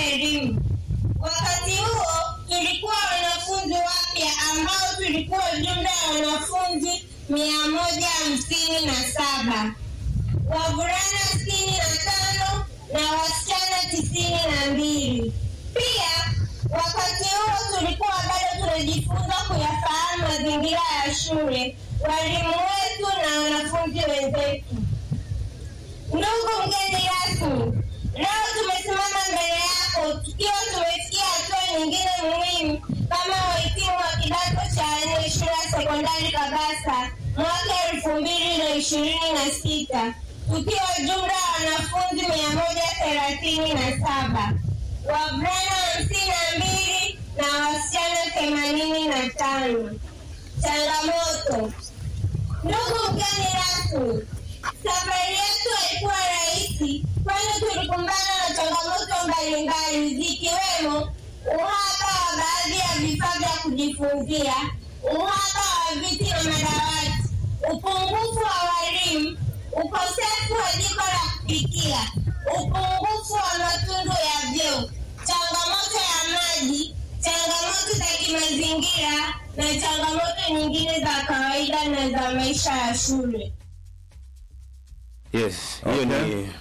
elimu. Wakati huo tulikuwa wanafunzi wapya ambao tulikuwa jumla ya wanafunzi mia moja hamsini na saba wavulana sitini na tano na wasichana tisini na mbili. Pia wakati huo tulikuwa bado tunajifunza kuyafahamu mazingira ya shule, walimu wetu na wanafunzi wenzetu. Ndugu mgeni rasmi, leo tumesimama mbele yako tukiwa tumefikia hatua nyingine muhimu kama wahitimu wa kidato cha nne shule ya sekondari Kabasa mwaka elfu mbili na ishirini na sita tukiwa jumla ya wanafunzi mia moja thelathini na saba wavulana hamsini na mbili na wasichana themanini na tano. Changamoto. Ndugu mgeni rasmi, safari yetu haikuwa rahisi, kwani tulikumbana na changamoto mbalimbali zikiwemo uhaba wa baadhi ya vifaa vya kujifunzia, uhaba wa viti na madawati, upungufu wa walimu, ukosefu wa jiko la kupikia, upungufu wa matundu ya vyoo, changamoto ya maji, changamoto za kimazingira na changamoto nyingine za kawaida na za maisha ya shule. Yes, hiyo Okay. ni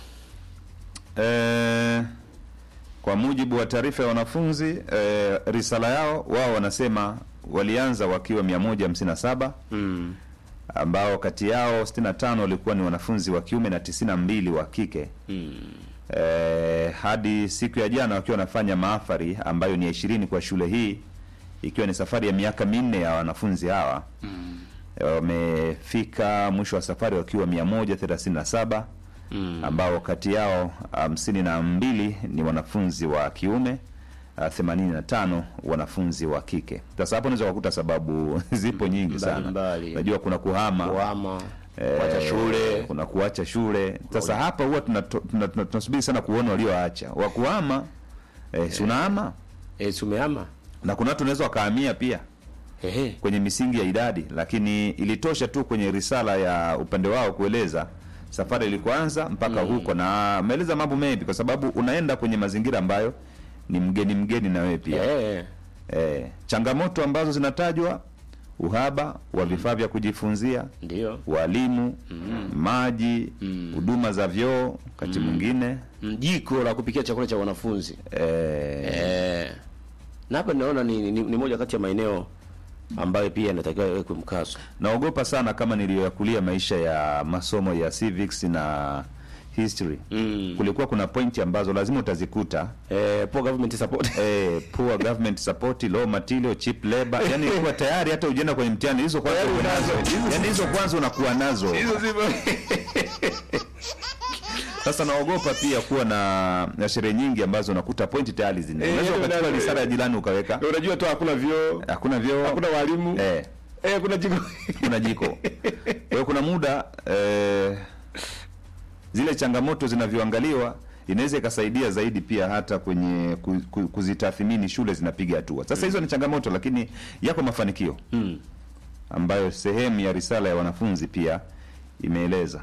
Eh, kwa mujibu wa taarifa ya wanafunzi eh, risala yao wao wanasema walianza wakiwa 157 mm, ambao kati yao 65 walikuwa ni wanafunzi wa kiume na 92 wa kike mm, eh, hadi siku ya jana wakiwa wanafanya maafari ambayo ni ya ishirini kwa shule hii ikiwa ni safari ya miaka minne ya wanafunzi hawa Eh, wamefika mwisho wa safari wakiwa 137 mm. ambao kati yao hamsini na mbili ni wanafunzi wa kiume ah, themanini na tano wanafunzi wa kike. Sasa hapo unaweza kukuta sababu zipo nyingi sana. Mbalimbali. Unajua kuna kuhama kuhama eh, kuacha shule kuna kuacha shule. Sasa hapa huwa tunato- tuna- tuna- tunasubiri sana kuona walioacha wa kuhama eh, si unahama eh, sumehama na kuna watu wanaweza wakahamia pia ehe kwenye misingi ya idadi, lakini ilitosha tu kwenye risala ya upande wao kueleza safari ilikuanza mpaka huko, na ameeleza mambo mengi, kwa sababu unaenda kwenye mazingira ambayo ni mgeni mgeni na wewe pia eh, eh, changamoto ambazo zinatajwa, uhaba wa vifaa vya kujifunzia, ndio walimu, maji, huduma za vyoo wakati mwingine Mm, jiko la kupikia chakula cha wanafunzi eh, eh, na hapa naona ni, ni, ni moja kati ya maeneo ambayo pia inatakiwa iwekwe mkazo naogopa sana kama niliyoyakulia maisha ya masomo ya civics na history mm. kulikuwa kuna pointi ambazo lazima utazikuta eh, poor government support eh, poor government support low material cheap labor yani kuwa tayari hata ujienda kwenye mtihani hizo kwanza Tayari uko nazo unazo. yani hizo kwanza unakuwa nazo sasa naogopa pia kuwa na, na sherehe nyingi ambazo unakuta pointi tayari zina Eh, unaweza ndio, ukachukua ndio, risala ya jirani ukaweka unajua tu hakuna vyoo hakuna vyoo hakuna walimu eh, eh, kuna jiko kuna jiko kwa hiyo kuna muda eh, zile changamoto zinavyoangaliwa inaweza ikasaidia zaidi pia hata kwenye ku- ku- kuzitathmini shule zinapiga hatua sasa hizo ni changamoto lakini yako mafanikio mm. ambayo sehemu ya risala ya wanafunzi pia imeeleza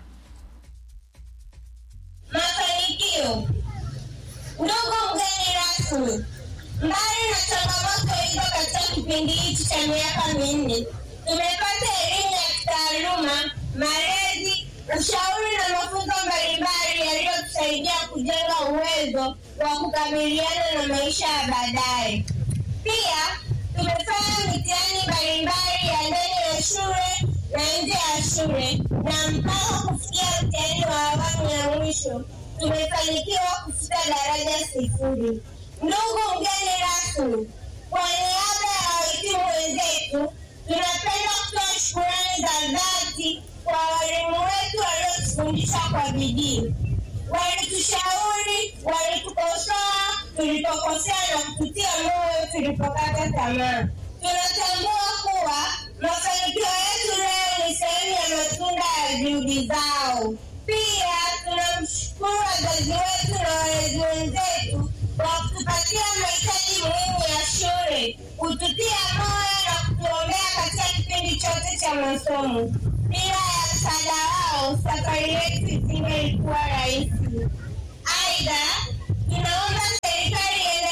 Mafanikio. Ndugu mgeni rasmi, mbali na changamoto hizo katika kipindi hichi cha miaka minne, tumepata elimu ya kitaaluma, malezi, ushauri na mafunzo mbalimbali yaliyotusaidia kujenga uwezo wa kukabiliana na maisha ya baadaye. Pia tumefanya mitihani mbalimbali ya ndani ya shule na nje ya shule, na mpaka kufikia mtihani wa awamu ya mwisho tumefanikiwa kufika daraja sifuri. Ndugu mgeni rasmi, kwa niaba ya wahitimu wenzetu, tunapenda kutoa shukurani za dhati kwa walimu wetu waliotufundisha kwa bidii walitushauri, walitukosoa tulipokosea na kututia moyo tulipokata tamaa. Tunatambua kuwa mafanikio yetu leo ni sehemu ya matunda ya juhudi zao. Pia tunamshukuru wazazi wetu na walezi wenzetu kwa kutupatia mahitaji muhimu ya shule, kututia moyo na kutuombea katika kipindi chote cha masomo. Bila ya msaada wao, safari yetu isingelikuwa rahisi. Aidha, tunaomba serikali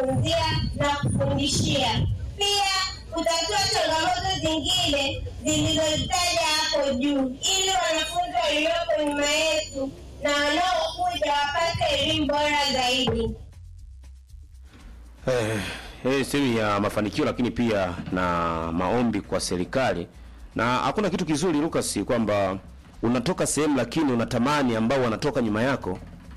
kujifunzia na kufundishia, pia kutatua changamoto zingine zilizozitaja hapo juu, ili wanafunzi walioko nyuma yetu na wanaokuja wapate elimu bora zaidi. Eh, eh, sehemu ya mafanikio lakini pia na maombi kwa serikali. Na hakuna kitu kizuri Lucas kwamba unatoka sehemu lakini unatamani ambao wanatoka nyuma yako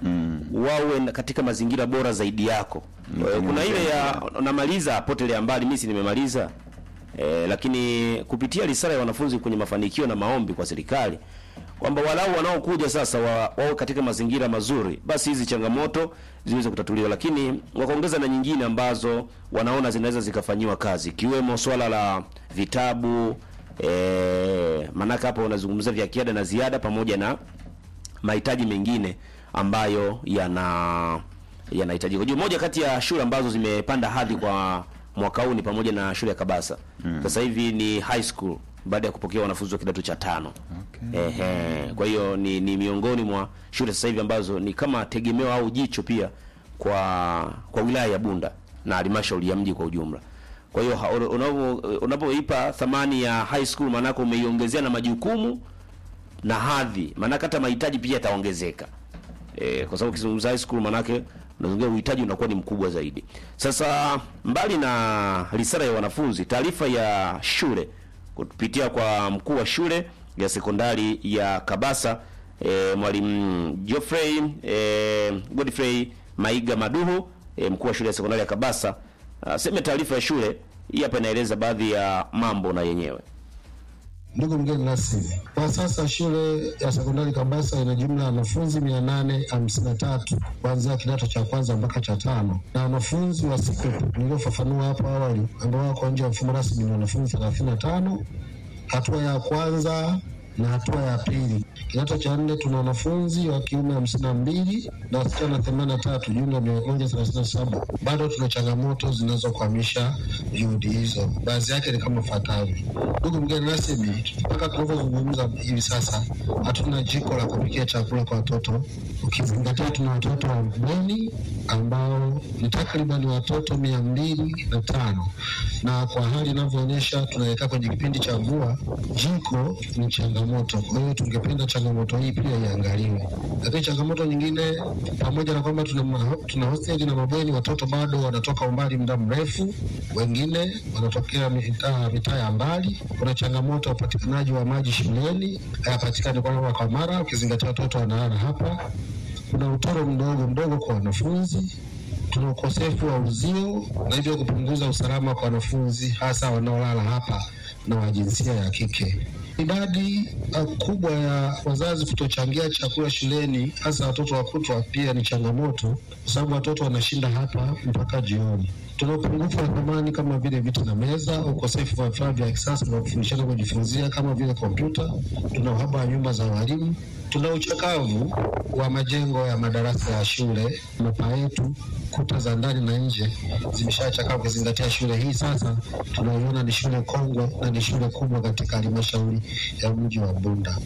wawe na- katika mazingira bora zaidi yako. Eh, kuna ile ya unamaliza potelea mbali, mimi si nimemaliza. Eh, lakini kupitia risala ya wanafunzi kwenye mafanikio na maombi kwa serikali kwamba walau wanaokuja sasa wa, wawe katika mazingira mazuri, basi hizi changamoto ziweze kutatuliwa, lakini wakaongeza na nyingine ambazo wanaona zinaweza zikafanyiwa kazi, ikiwemo swala la vitabu eh, maanake hapo wanazungumzia vya kiada na ziada pamoja na mahitaji mengine ambayo yana yanahitajika. Unajua moja kati ya shule ambazo zimepanda hadhi kwa mwaka huu ni pamoja na shule ya Kabasa. Sasa hivi ni high school baada ya kupokea wanafunzi wa kidato cha tano. Ehe, kwa hiyo ni, ni miongoni mwa shule sasa hivi ambazo ni kama tegemeo au jicho pia kwa kwa wilaya ya Bunda na halmashauri ya mji kwa ujumla. Kwa hiyo ha- unapo- unapoipa thamani ya high school maanake umeiongezea na majukumu na hadhi, maanake hata mahitaji pia yataongezeka. E, kwa sababu ukizungumza high school maanake unazungumzia uhitaji unakuwa ni mkubwa zaidi. Sasa mbali na risala ya wanafunzi, taarifa ya shule kupitia kwa mkuu wa shule ya sekondari ya Kabasa e, mwalimu Geoffrey e, Godfrey Maiga Maduhu e, mkuu wa shule ya sekondari ya Kabasa aseme taarifa ya shule hii hapa inaeleza baadhi ya mambo na yenyewe. Ndugu mgeni rasmi, kwa sasa shule ya sekondari Kabasa ina jumla ya wanafunzi mia nane hamsini na tatu kuanzia kidato cha kwanza mpaka cha tano, na wanafunzi wa SICOP niliofafanua hapo awali ambao wako nje ya mfumo rasmi ni wanafunzi thelathini na tano hatua ya kwanza na hatua ya pili. Kidato cha nne tuna wanafunzi wa kiume hamsini na mbili na wasichana themanini na tatu jumla mia moja thelathini na saba. Bado tuna changamoto zinazokwamisha juhudi hizo, baadhi yake ni kama ifuatavyo. Ndugu mgeni rasmi, mpaka tunavyozungumza hivi sasa hatuna jiko la kupikia chakula kwa watoto, ukizingatia tuna watoto wa bweni ambao ni takriban watoto mia mbili na tano na kwa hali inavyoonyesha tunaelekea kwenye kipindi cha mvua, jiko ni changamoto. Kwa hiyo tungependa changamoto hii pia iangaliwe. Lakini changamoto nyingine, pamoja na kwamba tuna, ma- tuna hosteli na mabweni, watoto bado wanatoka umbali muda mrefu, wengine wanatokea mitaa mitaa ya mbali. Kuna changamoto ya upatikanaji wa maji shuleni, hayapatikani kwa mara kwa mara, ukizingatia watoto wanalala hapa. Kuna utoro mdogo mdogo kwa wanafunzi tuna ukosefu wa uzio na hivyo kupunguza usalama kwa wanafunzi hasa wanaolala hapa na wa jinsia ya kike. Idadi uh, kubwa ya wazazi kutochangia chakula shuleni hasa watoto wa kutwa pia ni changamoto, kwa sababu watoto wanashinda hapa mpaka jioni. Tuna upungufu wa thamani kama vile viti na meza, ukosefu wa vifaa vya kisasa vya kufundishana kujifunzia kama vile kompyuta. Tuna uhaba wa nyumba za walimu. Tuna uchakavu wa majengo ya madarasa ya shule. Mapaa yetu, kuta za ndani na nje zimeshachakaa, ukizingatia shule hii sasa tunaiona ni shule kongwe na ni shule kubwa katika halmashauri ya mji wa Bunda.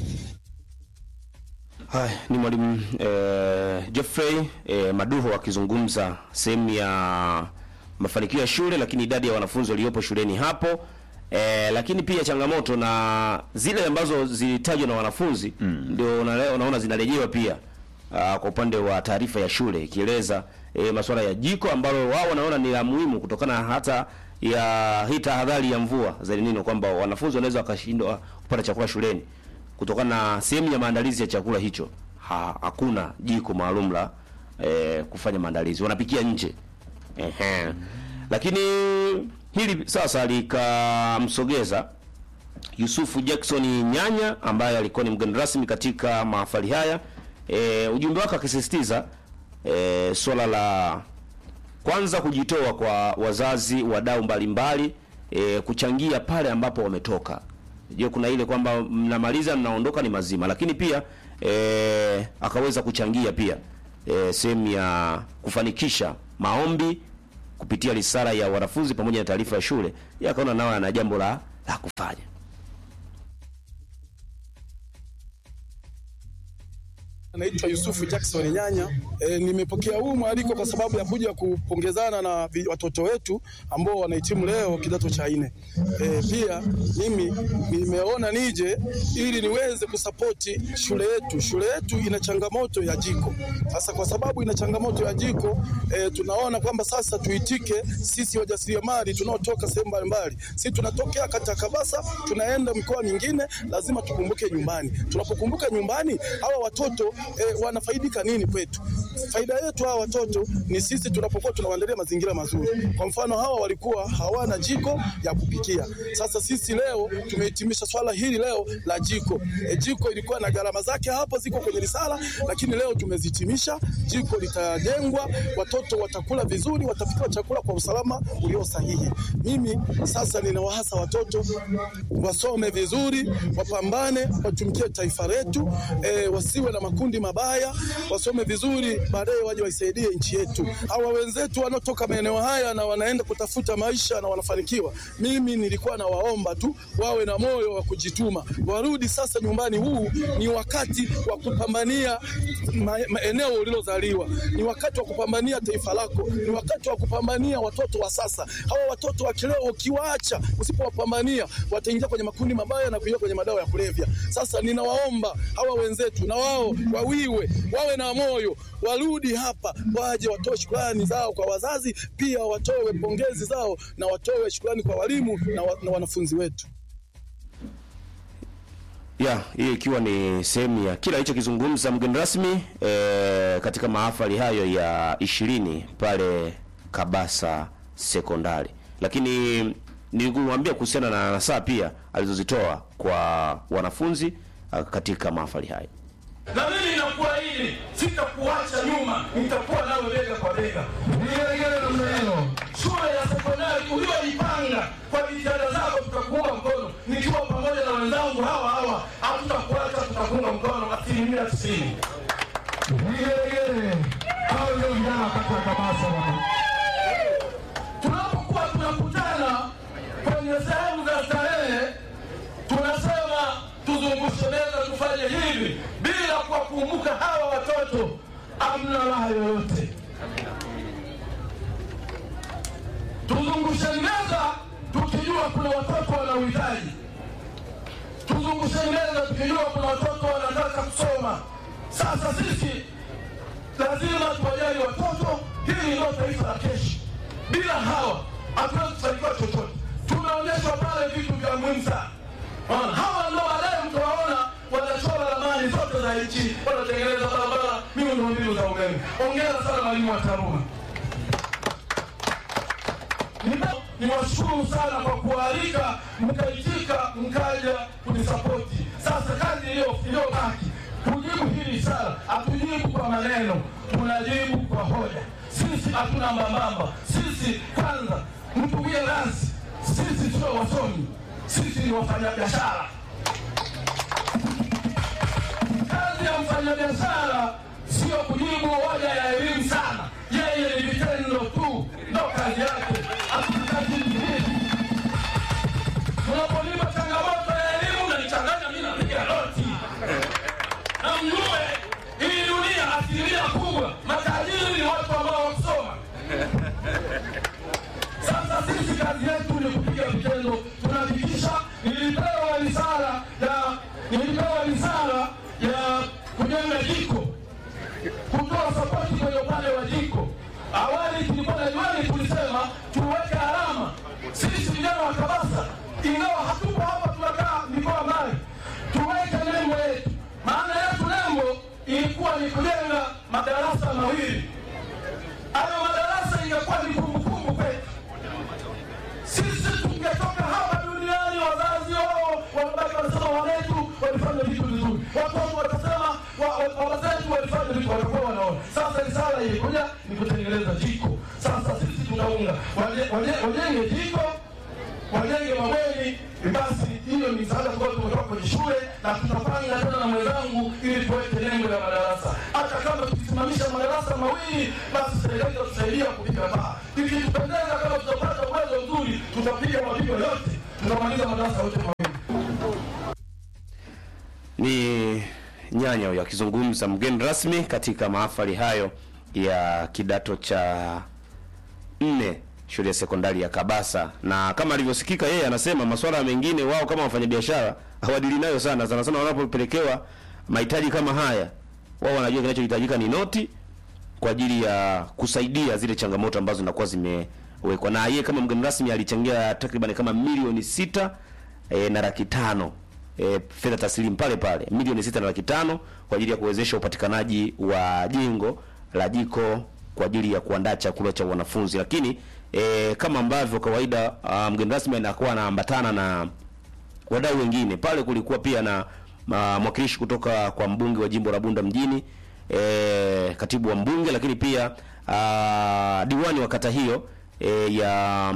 Haya, ni mwalimu eh, Geoffrey eh, Maduho akizungumza sehemu ya mafanikio ya shule, lakini idadi ya wanafunzi waliopo shuleni hapo eh, lakini pia changamoto na zile ambazo zilitajwa na wanafunzi ndio una- unaona zinarejewa pia ah, kwa upande wa taarifa ya shule ikieleza eh, masuala ya jiko ambalo wao wanaona ni la muhimu kutokana hata ya hii tahadhari ya mvua za El Nino kwamba wanafunzi wanaweza wakashindwa kupata chakula shuleni kutokana na sehemu ya maandalizi ya chakula hicho ha, hakuna jiko maalum la eh, kufanya maandalizi, wanapikia nje. Ehe. Lakini hili sasa likamsogeza Yusufu Jackson Nyanya ambaye alikuwa ni mgeni rasmi katika mahafali haya. E, ujumbe wake akisisitiza e, swala la kwanza kujitoa kwa wazazi, wadau mbalimbali e, kuchangia pale ambapo wametoka. Je, kuna ile kwamba mnamaliza mnaondoka ni mazima, lakini pia e, akaweza kuchangia pia e, sehemu ya kufanikisha maombi kupitia risala ya wanafunzi pamoja na taarifa ya shule. Yeye akaona nao ana jambo la la kufanya. Naitwa Yusufu Jackson Nyanya. E, nimepokea huu mwaliko kwa sababu ya kuja kupongezana na vi- watoto wetu ambao wanahitimu leo kidato cha nne. E, pia mimi nimeona nije ili niweze kusapoti shule yetu. Shule yetu ina changamoto ya jiko. Sasa kwa sababu ina changamoto ya jiko e, tunaona kwamba sasa tuitike sisi wajasiriamali tunaotoka sehemu mbalimbali. Sisi tunatokea kata Kabasa, tunaenda mikoa mingine, lazima tukumbuke nyumbani. Tunapokumbuka nyumbani, hawa watoto e, wanafaidika nini kwetu? Faida yetu hawa watoto ni sisi tunapokuwa tunawaandalia mazingira mazuri. Kwa mfano, hawa walikuwa hawana jiko ya kupikia. Sasa sisi leo tumehitimisha swala hili leo la jiko. E, jiko ilikuwa na gharama zake hapo ziko kwenye risala, lakini leo tumezitimisha. Jiko litajengwa, watoto watakula vizuri, watapikiwa chakula kwa usalama ulio sahihi. Mimi sasa ninawahasa watoto wasome vizuri, wapambane, watumikie taifa letu, e, wasiwe na makundi mabaya, wasome vizuri, baadaye waje waisaidie nchi yetu. Hawa wenzetu wanaotoka maeneo haya na wanaenda kutafuta maisha na wanafanikiwa, mimi nilikuwa nawaomba tu wawe na moyo wa kujituma, warudi sasa nyumbani. Huu ni wakati wa kupambania ma, ma, eneo ulilozaliwa, ni wakati wa kupambania taifa lako, ni wakati wa kupambania watoto wa sasa. Hawa watoto wa kileo ukiwaacha, usipowapambania wataingia kwenye makundi mabaya na kuingia kwenye madawa ya kulevya. Sasa ninawaomba hawa wenzetu na wao wawiwe, wawe na moyo, warudi hapa, waje watoe shukrani zao kwa wazazi, pia watoe pongezi zao na watoe shukrani kwa walimu na, wa, na wanafunzi wetu. ya hii ikiwa ni sehemu ya kila alichokizungumza mgeni rasmi e, katika mahafali hayo ya ishirini pale Kabasa sekondari, lakini nilimwambia kuhusiana na nasaa pia alizozitoa kwa wanafunzi ah, katika mahafali hayo. na mimi nakuahidi sitakuacha nyuma, nitakuwa nawe bega kwa bega. Shule ya sekondari ulioipanga kwa jitihada zako, tutakuunga mkono nikiwa pamoja na wenzangu hawa hawa, hatutakuacha, tutakuunga mkono asilimia tisini. Tunapokuwa tunakutana kwenye sehemu za starehe tunasema tuzungushe meza tufanye hivi bila kuwakumbuka hawa watoto, amna raha yoyote. Tuzungushe meza tukijua kuna watoto wana uhitaji, tuzungushe meza tukijua kuna watoto wanataka kusoma. Sasa sisi lazima tuwajali watoto, hili ndio taifa la kesho. Bila hawa hatuwezi kufanikiwa chochote. Tumeonyeshwa pale vitu vya muhimu sana. Unaona, hawa ndio baadaye mtawaona wanachora ramani zote za nchi, wanatengeneza barabara, miundombinu za umeme. Ongera sana mwalimu wa TARURA. Nina- Niwashukuru sana kwa kualika, mkaitika, mkaja kunisapoti. Sasa kazi iliyo- iliyobaki kujibu hili swala, hatujibu kwa maneno, tunajibu kwa hoja. Sisi hatuna mbambamba. Sisi kwanza, mtuwie nasi, sisi sio wasomi, sisi ni wafanyabiashara. Kazi ya mfanyabiashara sio kujibu hoja ya elimu sana, yeye ni vitendo tu, ndo kazi yake. Hatutaki vingine. Unaponipa changamoto ya elimu nanichanganya, mimi napiga roti na mjue hii dunia asilimia kubwa matajiri ni watu ambao wakusoma. Sasa sisi kazi yetu ni kupiga vitendo, tunahakikisha. Nilipewa risala ya nilipewa risala ya kujenga jiko, kutoa sapoti kwenye upande wa jiko. Awali tulikuwa na juani, tulisema tuweke alama sisi vijana wa Kabasa, ingawa hatupo hapa, tunakaa mikoa mbali, tuweke nembo yetu. Maana yetu nembo ilikuwa ni kujenga madarasa mawili. Hayo madarasa ingekuwa ni kumbukumbu kwetu sisi tungetoka hapa duniani, wazazi wao wanabaki wanasema wanetu walifanya vitu vizuri, watoto watasema wa- wa- wazetu walifanya vitu, watakuwa wanaona. Sasa risala ilikuja ni kutengeneza jiko. Sasa sisi tunaunga waje- waje- wajenge jiko, wajenge mabweni. Basi hiyo ni msaada ambao tumetoka kwenye shule, na tutapanga tena na mwenzangu ili tuweke nembo ya madarasa. Hata kama tukisimamisha madarasa mawili, basi serikali itatusaidia kupiga paa. Ikitupendeza, kama tutapata uwezo mzuri, tutapiga mapigo yote, tutamaliza madarasa yote mawili. ni Nyanya huyo akizungumza mgeni rasmi katika mahafali hayo ya kidato cha nne shule ya sekondari ya Kabasa, na kama alivyosikika yeye anasema masuala mengine wao kama wafanyabiashara hawadili nayo sana sana sana, wanapopelekewa mahitaji kama haya, wao wanajua kinachohitajika ni noti kwa ajili ya kusaidia zile changamoto ambazo zinakuwa zimewekwa. Na yeye kama mgeni rasmi alichangia takriban kama milioni sita e, na laki tano e, fedha taslimu pale pale milioni sita na laki tano kwa ajili ya kuwezesha upatikanaji wa jengo la jiko kwa ajili ya kuandaa chakula cha wanafunzi. Lakini e, kama ambavyo kawaida ah, mgeni rasmi anakuwa anaambatana na wadau wengine pale. Kulikuwa pia na ma- mwakilishi kutoka kwa mbunge wa jimbo la Bunda mjini e, katibu wa mbunge, lakini pia a, diwani wa kata hiyo e, ya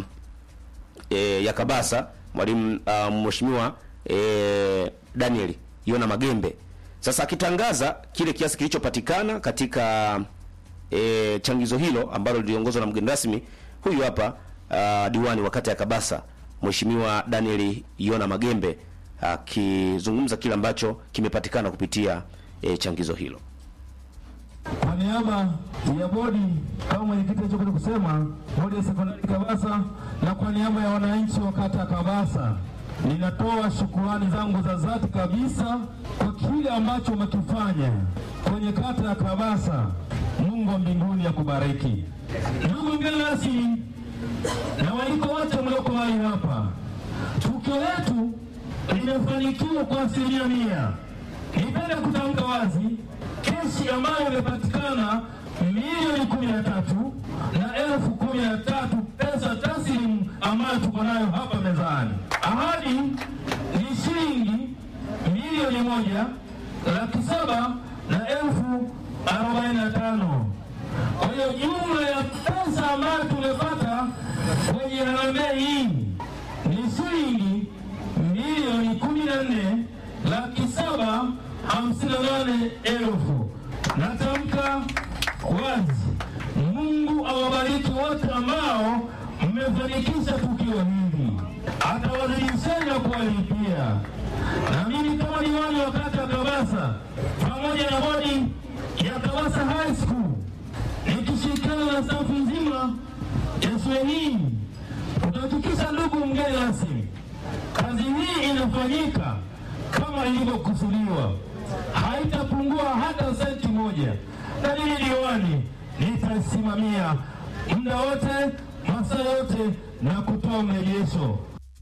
e, ya Kabasa mwalimu uh, mheshimiwa e, Daniel Yona Magembe. Sasa akitangaza kile kiasi kilichopatikana katika e, changizo hilo ambalo liliongozwa na mgeni rasmi huyu hapa uh, diwani wa kata ya Kabasa mheshimiwa Daniel Yona Magembe akizungumza kile ambacho kimepatikana kupitia e, changizo hilo. Kwa niaba ya bodi kama mwenyekiti alichokuja kusema, bodi ya sekondari Kabasa, na kwa niaba ya wananchi wa kata ya Kabasa, ninatoa shukurani zangu za dhati kabisa kwa kile ambacho umekifanya kwenye kata ya Kabasa. Mungu wa mbinguni akubariki. Ndugu mgeni rasmi na waliko wote mlioko mahali hapa, tukio letu limefanikiwa kwa asilimia mia. Nipende kutamka wazi kesi ambayo imepatikana milioni kumi na tatu na elfu kumi na tatu pesa taslimu ambayo tuko nayo hapa mezani. Ahadi ni shilingi milioni moja laki saba na elfu arobaini na tano. Kwa hiyo jumla ya pesa ambayo tumepata kwenye harambee hii ni shilingi milioni kumi na nne laki saba hamsini na nane elfu. Natamka wazi, Mungu awabariki wote ambao mmefanikisha tukio hili, atawazidisheni na kuwalipia. Na mimi kama diwani wa kata ya Kabasa pamoja na bodi ya Kabasa High School nikishirikiana na stafu nzima ya shule hii tutahakikisha, ndugu mgeni rasmi, kazi hii inafanyika kama ilivyokusudiwa, haitapungua hata senti moja, na mimi diwani nitasimamia muda wote, masaa yote na kutoa mrejesho.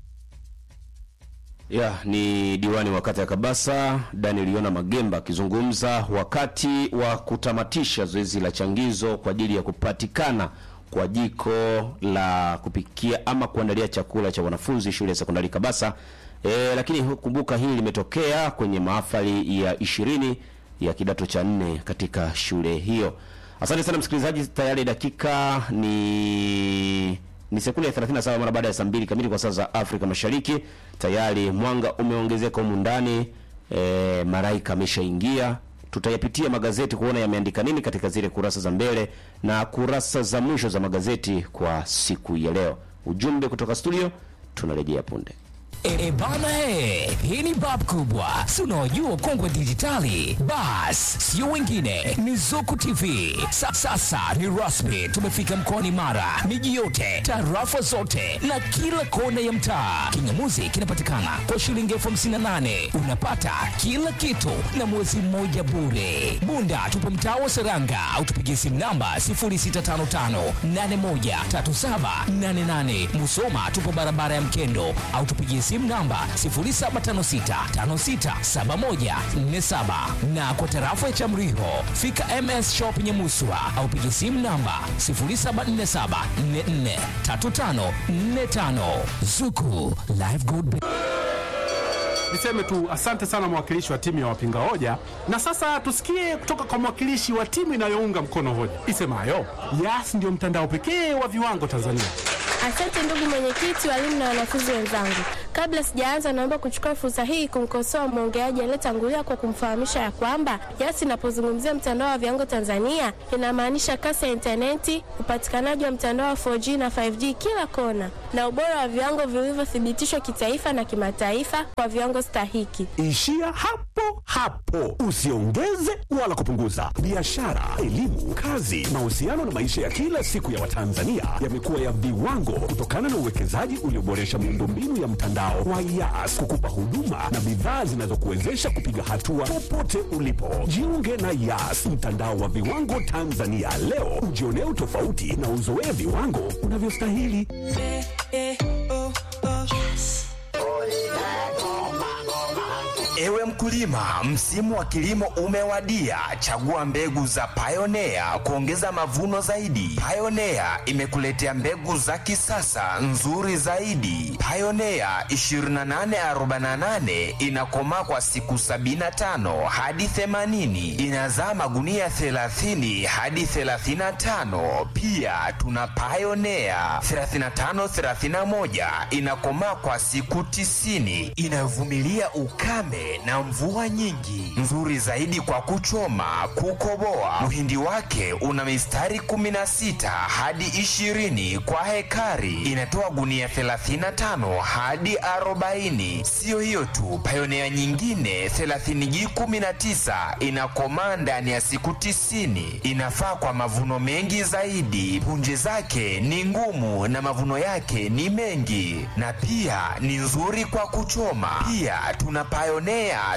Ya, ni diwani wa kata ya Kabasa Daniel Yona Magemba akizungumza wakati wa kutamatisha zoezi la changizo kwa ajili ya kupatikana kwa jiko la kupikia ama kuandalia chakula cha wanafunzi shule ya sekondari Kabasa. E, lakini kumbuka hili limetokea kwenye mahafali ya ishirini ya kidato cha nne katika shule hiyo. Asante sana msikilizaji, tayari dakika ni ni sekunde ya 37 mara baada ya saa mbili kamili kwa saa za Afrika Mashariki. Tayari mwanga umeongezeka humu ndani e, Maraika ameshaingia. Tutayapitia magazeti kuona yameandika nini katika zile kurasa za mbele na kurasa za mwisho za magazeti kwa siku ya leo. Ujumbe kutoka studio, tunarejea punde. E, e bana he, hii ni bab kubwa, si unaojua kongwe dijitali. Bas, sio wengine, ni Zuku TV. Sa, sasa ni rasmi, tumefika mkoani Mara, miji yote, tarafa zote na kila kona ya mtaa. Kingamuzi kinapatikana kwa shilingi elfu hamsini na nane unapata kila kitu na mwezi mmoja bure. Bunda tupo mtaa wa Seranga au tupigie simu namba 0655813788. Musoma tupo barabara ya Mkendo au tupigie simu namba 0756567147 na kwa tarafa ya Chamriho fika MS Shop Nyamuswa au pigie simu namba 0747443545 Zuku Live Good Niseme tu asante sana mwakilishi wa timu ya wapinga hoja, na sasa tusikie kutoka kwa mwakilishi wa timu inayounga mkono hoja isemayo Yas ndio mtandao pekee wa viwango Tanzania. Asante ndugu mwenyekiti, walimu na wanafunzi wenzangu. Kabla sijaanza, naomba kuchukua fursa hii kumkosoa mwongeaji aliyetangulia kwa kumfahamisha ya kwamba Yas inapozungumzia mtandao wa viwango Tanzania inamaanisha kasi ya intaneti, upatikanaji wa mtandao wa 4G na 5G kila kona, na ubora wa viwango vilivyothibitishwa kitaifa na kimataifa kwa viwango stahiki. Ishia hapo hapo, usiongeze wala kupunguza. Biashara, elimu, kazi, mahusiano na maisha ya kila siku ya Watanzania yamekuwa ya viwango kutokana na uwekezaji ulioboresha miundombinu ya mtandao wa Yas kukupa huduma na bidhaa zinazokuwezesha kupiga hatua popote ulipo. Jiunge na Yas, mtandao wa viwango Tanzania leo, ujionee utofauti na uzoee viwango unavyostahili. Ewe mkulima, msimu wa kilimo umewadia. Chagua mbegu za Pioneer kuongeza mavuno zaidi. Pioneer imekuletea mbegu za kisasa nzuri zaidi. Pioneer 2848 inakomaa kwa siku 75 hadi 80, inazaa magunia 30 hadi 35. Pia tuna Pioneer 3531 inakomaa kwa siku 90, inavumilia ukame na mvua nyingi, nzuri zaidi kwa kuchoma, kukoboa. Mhindi wake una mistari 16 hadi 20 kwa hekari, inatoa gunia 35 hadi 40. Siyo hiyo tu, Pioneer nyingine 30G19 inakomaa ndani ya siku 90, inafaa kwa mavuno mengi zaidi. Punje zake ni ngumu na mavuno yake ni mengi, na pia ni nzuri kwa kuchoma. Pia tuna Pioneer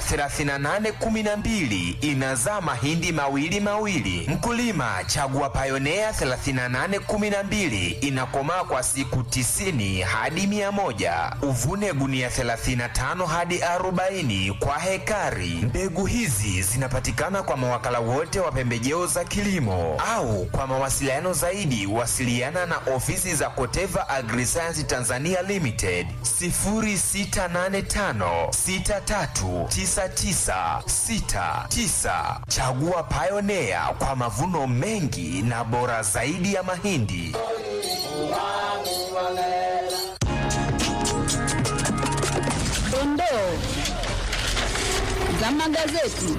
3812 inazaa mahindi mawili mawili. Mkulima, chagua Pioneer 3812 inakomaa kwa siku 90 hadi 100. Uvune gunia 35 hadi 40 kwa hekari. Mbegu hizi zinapatikana kwa mawakala wote wa pembejeo za kilimo au kwa mawasiliano zaidi wasiliana na ofisi za Koteva Agriscience Tanzania Limited 0685 639969. Chagua Pioneer kwa mavuno mengi na bora zaidi ya mahindi. Dondoo za magazeti.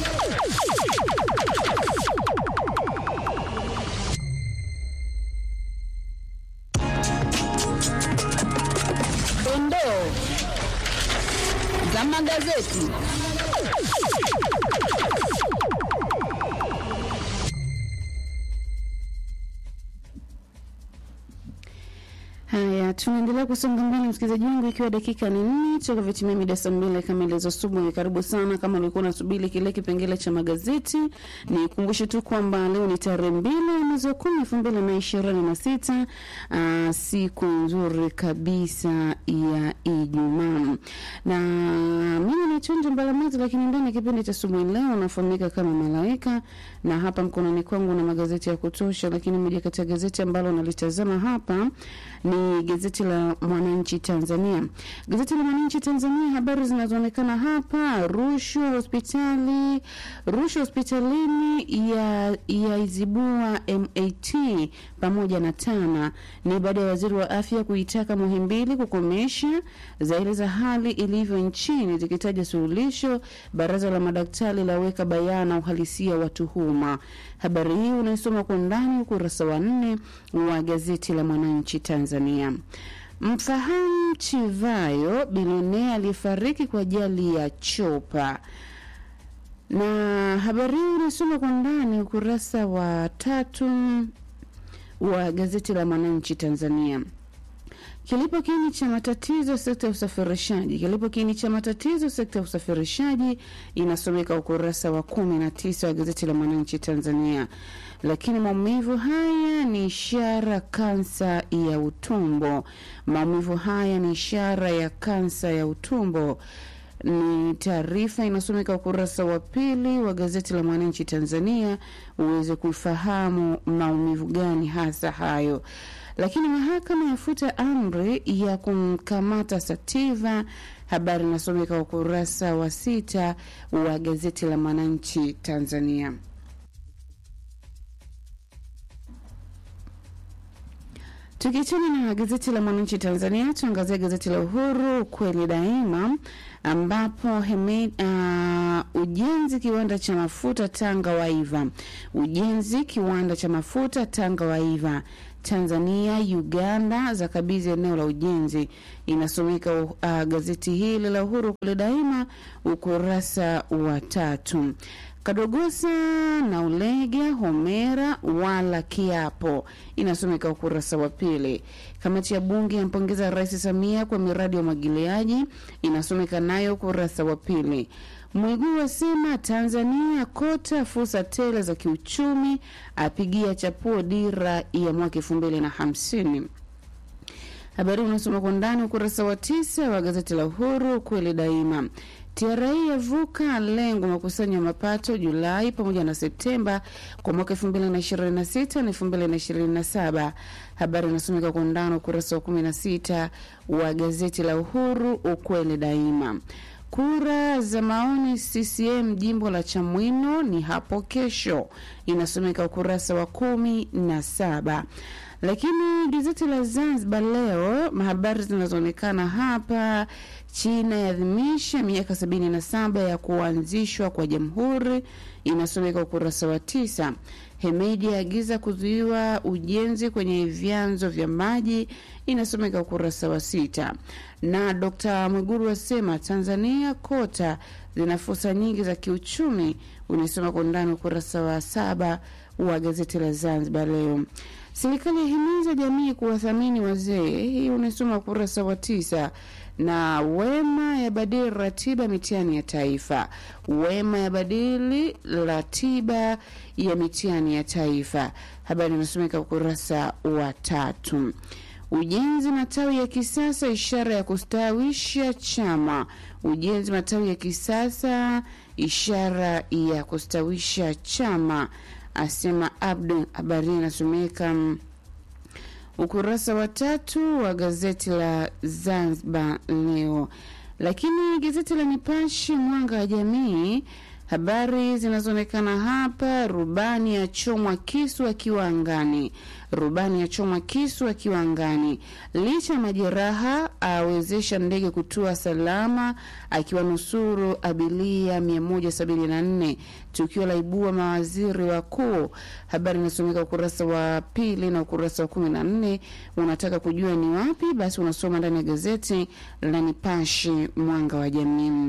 Dondoo za magazeti. Haya, tunaendelea kusonga mbele, msikilizaji wangu, ikiwa dakika ni nne toka vitimia mida saa mbili kamili za asubuhi. Karibu sana, kama ulikuwa unasubiri kile kipengele cha magazeti, ni kumbushe tu kwamba leo ni tarehe mbili mwezi wa kumi elfu mbili na ishirini na sita siku nzuri kabisa ya Ijumaa, na mimi ni Tundu Mbalamazi, lakini ndani ya kipindi cha asubuhi leo nafahamika kama Malaika, na hapa mkononi kwangu na magazeti ya kutosha, lakini moja kati ya gazeti ambalo nalitazama hapa ni gazeti la Mwananchi Tanzania. Gazeti la Mwananchi Tanzania, habari zinazoonekana hapa: rushwa hospitali, rushwa hospitalini ya yaizibua MAT pamoja na TANA. Ni baada ya waziri wa afya kuitaka Muhimbili kukomesha zaeleza hali ilivyo nchini, zikitaja suluhisho. Baraza la madaktari laweka bayana uhalisia wa tuhuma. Habari hii unaisoma kwa undani ukurasa wa nne wa gazeti la Mwananchi Tanzania. Mfahamu Chivayo, bilionea aliyefariki kwa ajali ya chopa na habari hii unasoma kwa ndani ukurasa wa tatu wa gazeti la Mwananchi Tanzania. Kilipo kiini cha matatizo sekta ya usafirishaji. Kilipo kiini cha matatizo sekta ya usafirishaji inasomeka ukurasa wa kumi na tisa wa gazeti la Mwananchi Tanzania. Lakini maumivu haya ni ishara kansa ya utumbo. Maumivu haya ni ishara ya kansa ya utumbo ni taarifa inasomeka ukurasa wa pili wa gazeti la Mwananchi Tanzania uweze kufahamu maumivu gani hasa hayo. Lakini mahakama yafuta amri ya kumkamata Sativa. Habari inasomeka ukurasa wa sita wa gazeti la Mwananchi Tanzania. Tukiachana na gazeti la Mwananchi Tanzania, tuangazie gazeti la Uhuru kweli daima, ambapo Hemed, uh, ujenzi kiwanda cha mafuta Tanga waiva. Ujenzi kiwanda cha mafuta Tanga waiva. Tanzania, Uganda za kabidhi eneo la ujenzi. Inasomeka uh, gazeti hili la Uhuru kule daima ukurasa wa tatu. Kadogosa na Ulega Homera wala kiapo, inasomeka ukurasa wa pili. Kamati ya bunge yampongeza Rais Samia kwa miradi ya umwagiliaji, inasomeka nayo ukurasa wa pili. Mwigulu asema Tanzania kota fursa tele za kiuchumi, apigia chapuo dira ya mwaka elfu mbili na hamsini. Habari unasoma kwa ndani ukurasa wa tisa wa gazeti la Uhuru kweli daima. TRA yavuka lengo makusanyo ya mapato Julai pamoja na Septemba kwa mwaka 2026 na 2027. Habari inasomeka kwa undani ukurasa wa 16 wa gazeti la Uhuru ukweli daima. Kura za maoni CCM jimbo la Chamwino ni hapo kesho, inasomeka ukurasa wa kumi na saba. Lakini gazeti la Zanzibar Leo, habari zinazoonekana hapa, China yaadhimisha miaka sabini na saba ya kuanzishwa kwa jamhuri, inasomeka ukurasa wa tisa. Hemedi aagiza kuzuiwa ujenzi kwenye vyanzo vya maji, inasomeka ukurasa wa sita. Na Dr. Mwiguru asema Tanzania kota zina fursa nyingi za kiuchumi, unasoma kwa ndani ukurasa wa saba wa gazeti la Zanzibar Leo. Serikali yahimiza jamii kuwathamini wazee, hii unasoma ukurasa wa tisa na Wema yabadili ratiba mitihani ya taifa. Wema yabadili ratiba ya mitihani ya taifa, habari inasomeka ukurasa wa tatu. Ujenzi matawi ya kisasa ishara ya kustawisha chama. Ujenzi matawi ya kisasa ishara ya kustawisha chama, asema Abdu. Habari inasomeka ukurasa wa tatu wa gazeti la Zanzibar Leo. Lakini gazeti la Nipashe Mwanga wa Jamii, habari zinazoonekana hapa: rubani achomwa kisu akiwa angani. Rubani achomwa kisu akiwa angani, licha ya majeraha awezesha ndege kutua salama, akiwa nusuru abilia 174. Tukio la ibua mawaziri wakuu. Habari inasomeka ukurasa wa pili na ukurasa wa kumi na nne. Unataka kujua ni wapi? Basi unasoma ndani ya gazeti la Nipashe Mwanga wa Jamii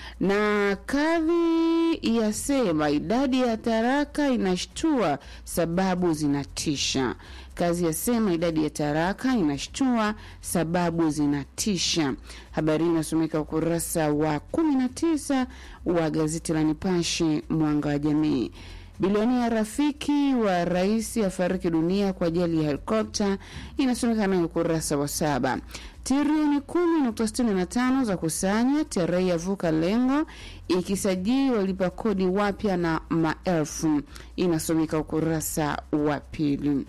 na kadhi yasema idadi ya taraka inashtua, sababu zinatisha. Kazi yasema idadi ya taraka inashtua, sababu zinatisha. Habari hii inasomeka ukurasa wa 19 wa gazeti la Nipashe Mwanga wa Jamii. Bilionia rafiki wa rais afariki dunia kwa ajali ya helikopta, inasomeka nayo ukurasa wa saba. Trilioni kumi nukta sitini na tano za kusanya, TRA yavuka lengo, ikisajili walipa kodi wapya na maelfu, inasomeka ukurasa wa pili.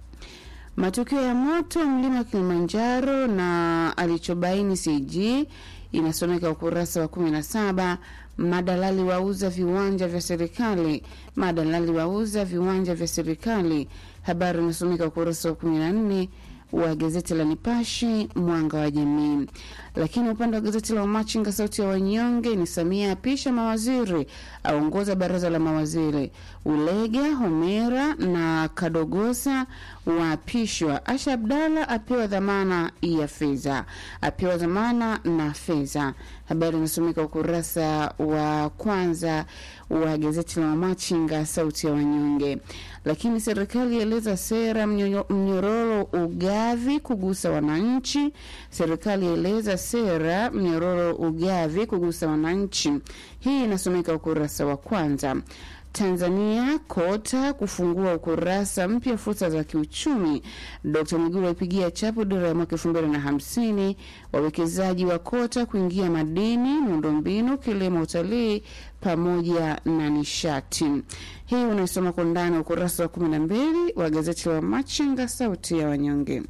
Matukio ya moto mlima Kilimanjaro na alichobaini CG inasomeka ukurasa wa 17. Madalali wauza viwanja vya serikali, madalali wauza viwanja vya serikali. Habari inasomeka ukurasa wa 14 wa gazeti la Nipashe mwanga wa jamii. Lakini upande wa gazeti la Wamachinga sauti ya wanyonge ni Samia apisha mawaziri, aongoza baraza la mawaziri. Ulega, Homera na Kadogosa waapishwa. Asha Abdalla apewa dhamana ya fedha, apewa dhamana na fedha. Habari inasomeka ukurasa wa kwanza wa gazeti la Wamachinga sauti ya wanyonge. Lakini serikali yaeleza sera mnyo- mnyororo ugavi kugusa wananchi. Serikali yaeleza sera mnyororo ugavi kugusa wananchi. Hii inasomeka ukurasa wa kwanza. Tanzania kota kufungua ukurasa mpya fursa za kiuchumi. Dkt Mwigulu aipigia chapu dira ya mwaka elfu mbili na hamsini. Wawekezaji wa kota kuingia madini, miundombinu, kilimo, utalii pamoja na nishati. Hii unaisoma kwa ndani ukurasa wa kumi na mbili wa gazeti la Machinga sauti ya wanyonge.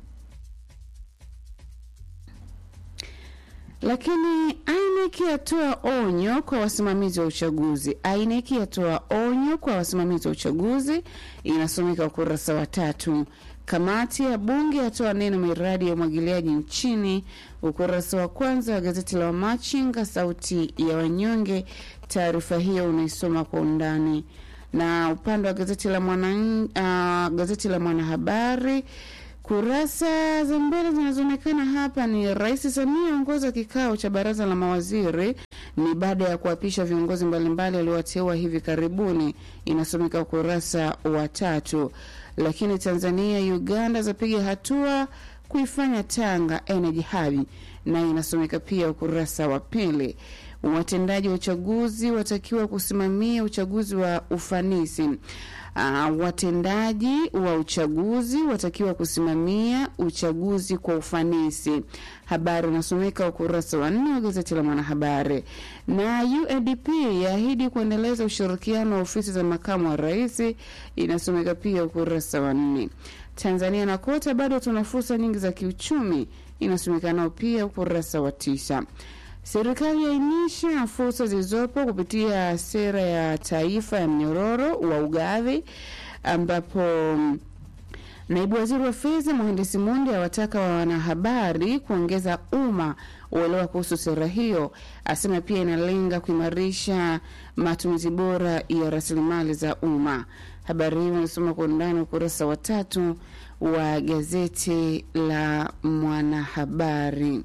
Lakini INEC yatoa onyo kwa wasimamizi wa uchaguzi. INEC yatoa onyo kwa wasimamizi wa uchaguzi, inasomeka ukurasa wa tatu. Kamati ya bunge yatoa neno miradi ya umwagiliaji nchini, ukurasa wa kwanza wa gazeti la Wamachinga sauti ya wanyonge. Taarifa hiyo unaisoma kwa undani na upande wa gazeti la mwana, uh, gazeti la Mwanahabari Kurasa za mbele zinazoonekana hapa ni Rais Samia ongoza kikao cha baraza la mawaziri, ni baada ya kuapisha viongozi mbalimbali waliowateua hivi karibuni, inasomeka ukurasa wa tatu. Lakini Tanzania Uganda zapiga hatua kuifanya Tanga Energy Hub, na inasomeka pia ukurasa wa pili. Watendaji wa uchaguzi watakiwa kusimamia uchaguzi wa ufanisi. Uh, watendaji wa uchaguzi watakiwa kusimamia uchaguzi kwa ufanisi. Habari inasomeka ukurasa wa nne wa gazeti la Mwanahabari. Na UNDP yaahidi kuendeleza ushirikiano wa ofisi za makamu wa rais, inasomeka pia ukurasa wa nne. Tanzania na Kota bado tuna fursa nyingi za kiuchumi, inasomeka nao pia ukurasa wa tisa. Serikali yaainisha fursa zilizopo kupitia sera ya taifa ya mnyororo wa ugavi, ambapo naibu waziri wa fedha mhandisi Mundi awataka wa wanahabari kuongeza umma uelewa kuhusu sera hiyo. Asema pia inalenga kuimarisha matumizi bora ya rasilimali za umma. Habari hiyo inasoma kwa undani ukurasa wa tatu wa gazeti la Mwanahabari.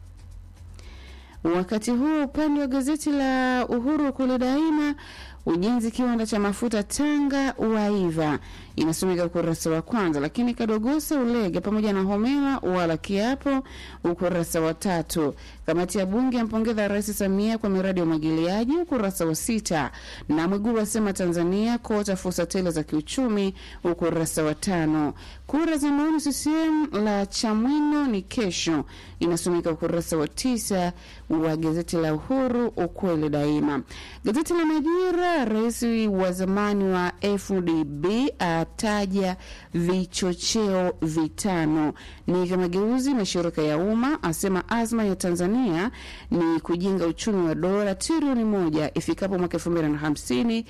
Wakati huo upande wa gazeti la Uhuru kule daima, ujenzi kiwanda cha mafuta Tanga waiva, inasomeka ukurasa wa kwanza. Lakini Kadogosa, Ulega pamoja na Homera wala kiapo, ukurasa wa tatu. Kamati ya bunge yampongeza Rais Samia kwa miradi ya umwagiliaji, ukurasa wa sita. Na Mwigulu asema Tanzania kota fursa tele za kiuchumi, ukurasa wa tano. Kura za maoni CCM la Chamwino ni kesho, inasomeka ukurasa wa tisa wa gazeti la Uhuru ukweli daima. Gazeti la Majira, rais wa zamani wa FDB ataja vichocheo vitano ni mageuzi mashirika ya umma, asema azma ya Tanzania ni kujenga uchumi wa dola trilioni moja ifikapo mwaka elfu mbili na hamsini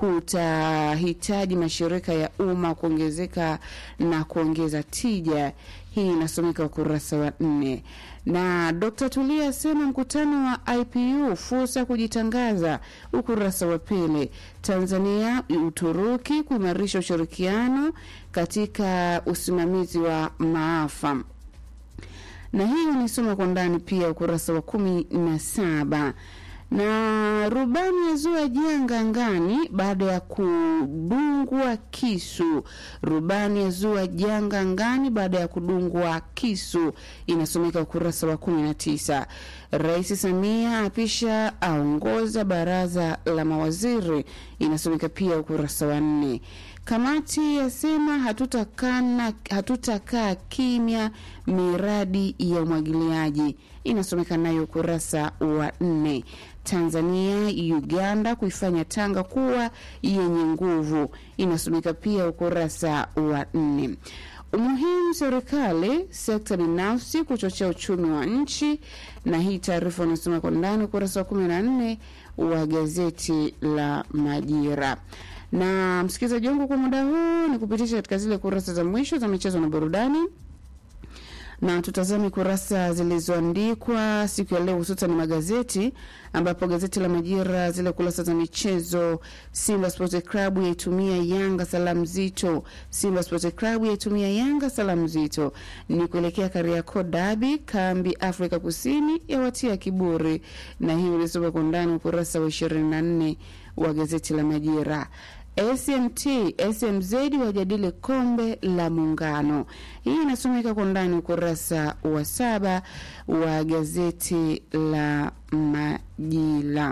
kutahitaji mashirika ya umma kuongezeka na kuongeza tija. Hii inasomeka ukurasa wa nne. Na Dr. Tulia asema mkutano wa IPU fursa ya kujitangaza, ukurasa wa pili. Tanzania Uturuki kuimarisha ushirikiano katika usimamizi wa maafa na hiyo nisoma kwa ndani pia ukurasa wa kumi na saba na rubani yazua janga angani baada ya kudungwa kisu. Rubani yazua janga angani baada ya kudungwa kisu, inasomeka ukurasa wa kumi na tisa. Rais Samia apisha aongoza baraza la mawaziri, inasomeka pia ukurasa wa nne. Kamati yasema hatutakana hatutakaa kimya miradi ya umwagiliaji, inasomeka nayo ukurasa wa nne. Tanzania Uganda kuifanya Tanga kuwa yenye nguvu, inasomeka pia ukurasa wa nne. Umuhimu serikali sekta binafsi kuchochea uchumi wa nchi, na hii taarifa unasoma kwa ndani ukurasa wa kumi na nne wa gazeti la Majira na msikilizaji wangu, kwa muda huu ni kupitisha katika zile kurasa za mwisho za michezo na burudani, na tutazame kurasa zilizoandikwa siku ya leo, hususan magazeti, ambapo gazeti la Majira zile kurasa za michezo, Simba Sports Club yaitumia Yanga salamu zito. Simba Sports Club yaitumia Yanga salamu zito ni kuelekea Kariakoo Derby, kambi Afrika Kusini yawatia kiburi, na hii ulisoma kwa ndani ukurasa wa 24 wa gazeti la Majira. SMT SMZ wajadili kombe la Muungano. Hii inasomeka kwa ndani ukurasa wa saba wa gazeti la Majira.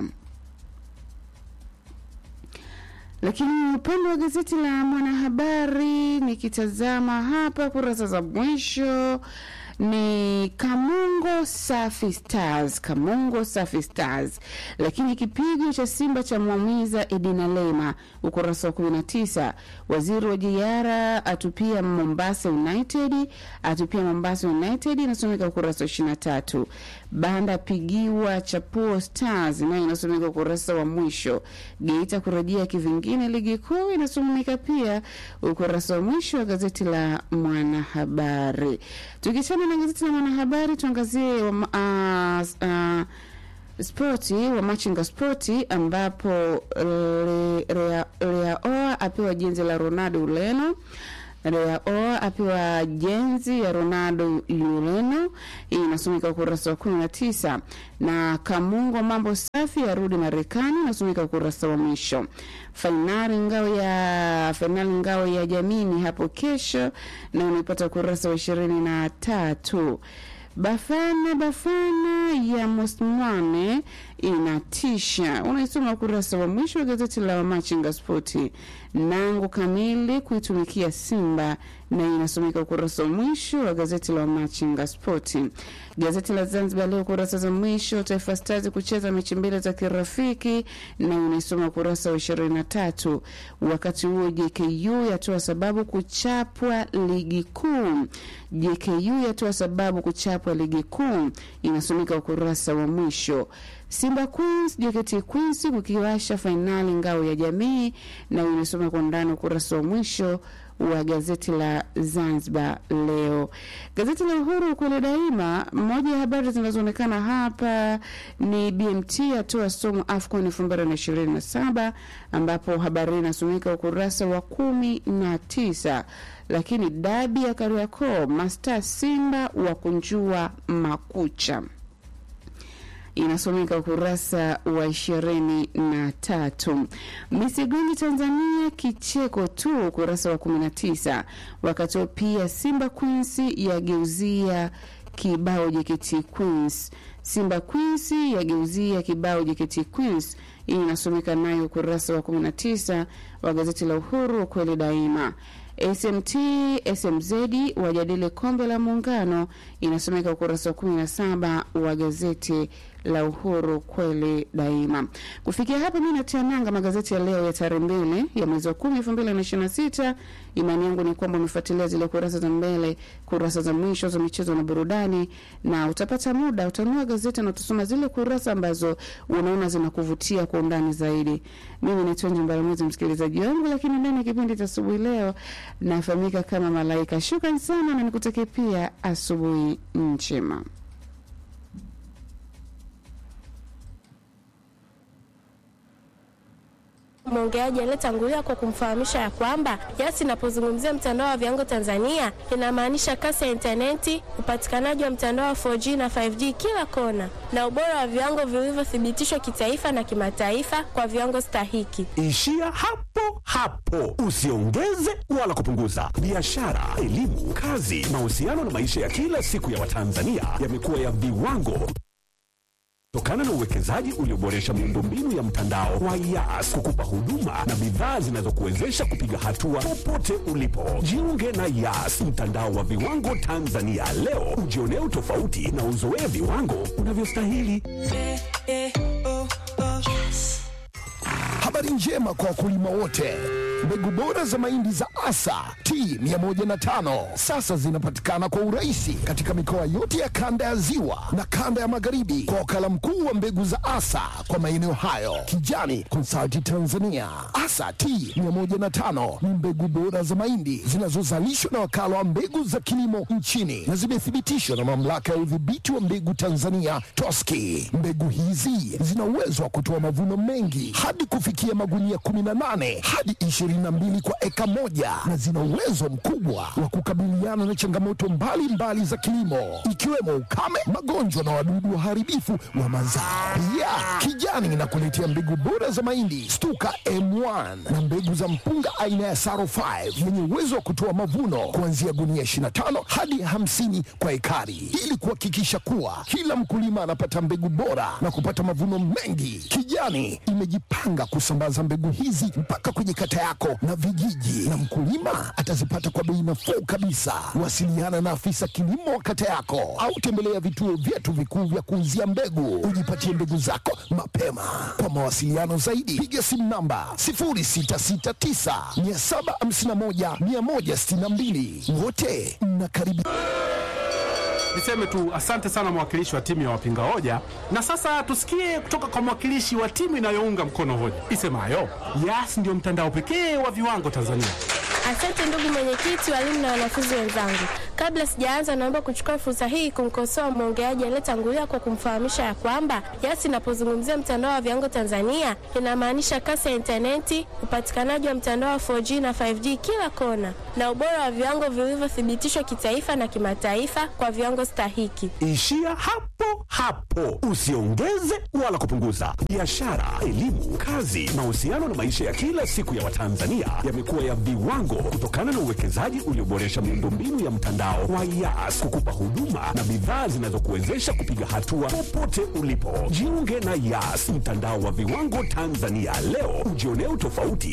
Lakini upande wa gazeti la Mwanahabari, nikitazama hapa kurasa za mwisho ni Kamungo Safi Stars, Kamungo Safi Stars. Lakini kipigo cha Simba cha mwamiza Edina Lema, ukurasa wa 19. Waziri wa Jiara atupia Mombasa United, atupia Mombasa United, inasomeka ukurasa wa 23. Banda pigiwa Chapuo Stars, nayo inasomeka ukurasa wa mwisho. Geita kurejea kivingine ligi kuu, inasomeka pia ukurasa wa mwisho wa gazeti la Mwanahabari. Tukichana na gazeti la Mwanahabari, tuangazie wa, uh, uh, spoti wa Machinga Spoti ambapo Leaoa apewa jenzi la Ronaldo Ureno. Rea O apewa jenzi ya Ronaldo Ureno, hii inasomeka ukurasa wa 19, na Kamungo mambo safi arudi Marekani, inasomeka ukurasa wa mwisho. Fainali ngao ya fainali ngao ya jamii ni hapo kesho, na unaipata ukurasa wa ishirini na tatu. Bafana Bafana ya Mosmwane inatisha, unaisoma ukurasa wa mwisho wa gazeti la Wamachinga Spoti. Nangu kamili kuitumikia Simba na inasomeka ukurasa wa mwisho wa gazeti la Wamachinga Spoti. Gazeti la Zanzibar Leo kurasa za mwisho, Taifa Stars kucheza mechi mbili za kirafiki na unaisoma ukurasa wa ishirini na tatu. Wakati huo JKU yatoa sababu kuchapwa ligi kuu. JKU yatoa sababu kuchapwa ligi kuu, inasomeka ukurasa wa mwisho. Simba Queens JKT Queens kukiwasha fainali ngao ya jamii, na inasoma kwa ndani ukurasa wa mwisho wa gazeti la Zanzibar Leo. Gazeti la Uhuru ukweli daima, moja ya habari zinazoonekana hapa ni BMT atoa somo AFCON 2027 ambapo habari hii inasomeka ukurasa wa kumi na tisa. Lakini dabi ya Kariakoo, Masta Simba wa kunjua makucha inasomeka ukurasa wa ishirini na tatu. Misigoni Tanzania kicheko tu, ukurasa wa kumi na tisa. Wakati huo pia Simba Queens yageuzia kibao JKT Queens. Simba Queens yageuzia kibao JKT Queens. Hii inasomeka nayo ukurasa wa 19 wa gazeti la Uhuru, ukweli daima. SMT SMZ wajadili kombe la muungano, inasomeka ukurasa wa 17 wa gazeti la Uhuru kweli daima. Kufikia hapa, mi natia nanga magazeti ya leo ya tarehe mbili ya mwezi wa kumi elfu mbili na ishirini na sita. Imani yangu ni kwamba umefuatilia zile kurasa za mbele, kurasa za mwisho za michezo na burudani, na utapata muda utanua gazeti na utasoma zile kurasa ambazo unaona zinakuvutia kwa undani zaidi. Mimi ni Tonji Mbaramwezi, msikilizaji wangu, lakini ndani ya kipindi cha asubuhi leo nafahamika kama Malaika. Shukran sana na nikutakie pia asubuhi njema. Mwongeaji aliyetangulia kwa kumfahamisha ya kwamba Yas inapozungumzia mtandao wa viwango Tanzania inamaanisha kasi ya intaneti, upatikanaji wa mtandao wa 4G na 5G kila kona, na ubora wa viwango vilivyothibitishwa kitaifa na kimataifa kwa viwango stahiki. Ishia hapo hapo, usiongeze wala kupunguza. Biashara, elimu, kazi, mahusiano na maisha ya kila siku ya Watanzania yamekuwa ya viwango kutokana na uwekezaji ulioboresha miundombinu ya mtandao wa Yas kukupa huduma na bidhaa zinazokuwezesha kupiga hatua popote ulipo. Jiunge na Yas, mtandao wa viwango Tanzania leo, ujionee utofauti na uzoee viwango unavyostahili. Habari njema kwa wakulima wote. Mbegu bora za mahindi za Asa T105 sasa zinapatikana kwa urahisi katika mikoa yote ya kanda ya Ziwa na kanda ya Magharibi kwa wakala mkuu wa mbegu za Asa kwa maeneo hayo, Kijani Consulting Tanzania. Asa T105 ni mbegu bora za mahindi zinazozalishwa na wakala wa mbegu za kilimo nchini na zimethibitishwa na mamlaka ya udhibiti wa mbegu Tanzania TOSCI. Mbegu hizi zina uwezo wa kutoa mavuno mengi hadi kufikia magunia 18 hadi 22 kwa eka moja na zina uwezo mkubwa wa kukabiliana na changamoto mbalimbali mbali za kilimo ikiwemo ukame, magonjwa na wadudu waharibifu wa mazao. Pia Kijani inakuletea mbegu bora za mahindi Stuka M1 na mbegu za mpunga aina ya Saro 5 yenye uwezo wa kutoa mavuno kuanzia gunia 25 hadi 50 kwa ekari ili kuhakikisha kuwa kila mkulima anapata mbegu bora na kupata mavuno mengi. Kijani imejipanga kusambaza mbegu hizi mpaka kwenye kata yako na vijiji, na mkulima atazipata kwa bei nafuu kabisa. Wasiliana na afisa kilimo wa kata yako au tembelea vituo vyetu vikuu vya kuuzia mbegu, ujipatie mbegu zako mapema. Kwa mawasiliano zaidi, piga simu namba 0669 751 162. Wote mnakaribishwa. Niseme tu asante sana mwakilishi wa timu ya wapinga hoja, na sasa tusikie kutoka kwa mwakilishi wa timu inayounga mkono hoja isemayo Yas ndio mtandao pekee wa viwango Tanzania. Asante ndugu mwenyekiti, walimu na wanafunzi wenzangu. Kabla sijaanza, naomba kuchukua fursa hii kumkosoa mwongeaji aliyetangulia kwa kumfahamisha ya kwamba Yas inapozungumzia mtandao wa viwango Tanzania inamaanisha kasi ya intaneti, upatikanaji wa mtandao wa 4G na 5G kila kona, na ubora wa viwango vilivyothibitishwa kitaifa na kimataifa kwa viwango stahiki. Ishia hapo hapo, usiongeze wala kupunguza. Biashara, elimu, kazi, mahusiano na maisha ya kila siku ya Watanzania yamekuwa ya viwango kutokana na uwekezaji ulioboresha miundombinu ya mtandao wa Yas kukupa huduma na bidhaa zinazokuwezesha kupiga hatua popote ulipo. Jiunge na Yas, mtandao wa viwango Tanzania leo, ujionee utofauti